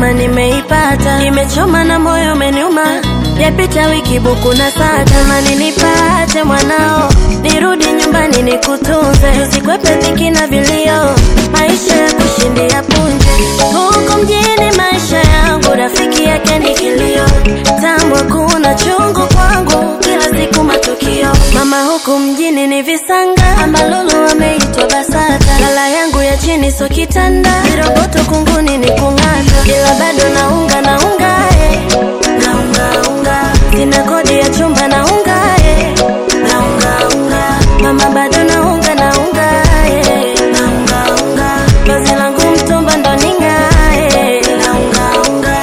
neema nimeipata, imechoma na moyo umeniuma, yapita wiki buku na saa, tamani nipate mwanao, nirudi nyumbani nikutunze, tusikwepe dhiki na vilio, maisha ya kushindia punje, huku mjini maisha yangu, rafiki yake ni kilio, tambwa kuna chungu kwangu, kila siku matukio, mama huku mjini ni visanga, amalulu wameitwa BASATA, lala yangu ya chini so kitanda, viroboto kunguni ni kung'ata, ila bado naunga naunga eh. naunga unga, sina kodi ya chumba naunga eh. naunga unga, mama bado naunga naunga eh. naunga unga, vazi langu mtumba ndo ning'ae naunga unga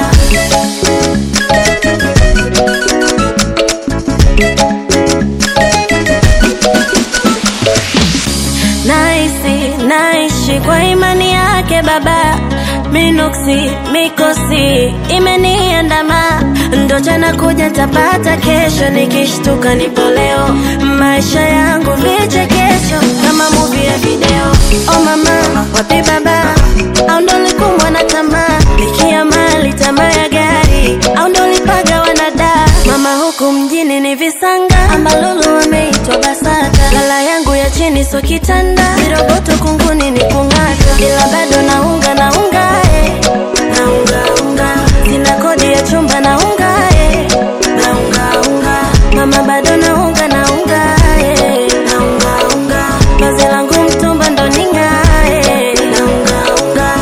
Naisi, naishi kwa imani yake Baba, minuksi mikosi imeniandama, ndo jana kuja tapata kesho, nikishtuka nipo leo, maisha yangu vichekesho kama movie ya video. Oh mama, wapi baba? Au ndo likumbwa na tamaa, likia mali, tamaa ya gari, au ndo lipaga wanada mama huku mjini ni visanga, amalulu wameitwa BASATA, lala yangu ya chini so kitanda, viroboto kunguni ni kung'ata, ila bado naunga naunga eh. naunga unga, sina kodi ya chumba naunga eh. naunga unga, mama bado naunga naunga eh. naunga unga, vazi langu mtumba ndo ning'ae naunga unga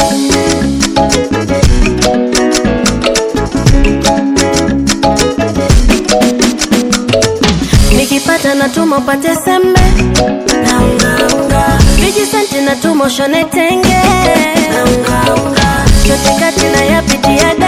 nikipata natuma upate sembe naungaunga vijisenti natuma ushone tenge naungaunga chote kati na yapitia da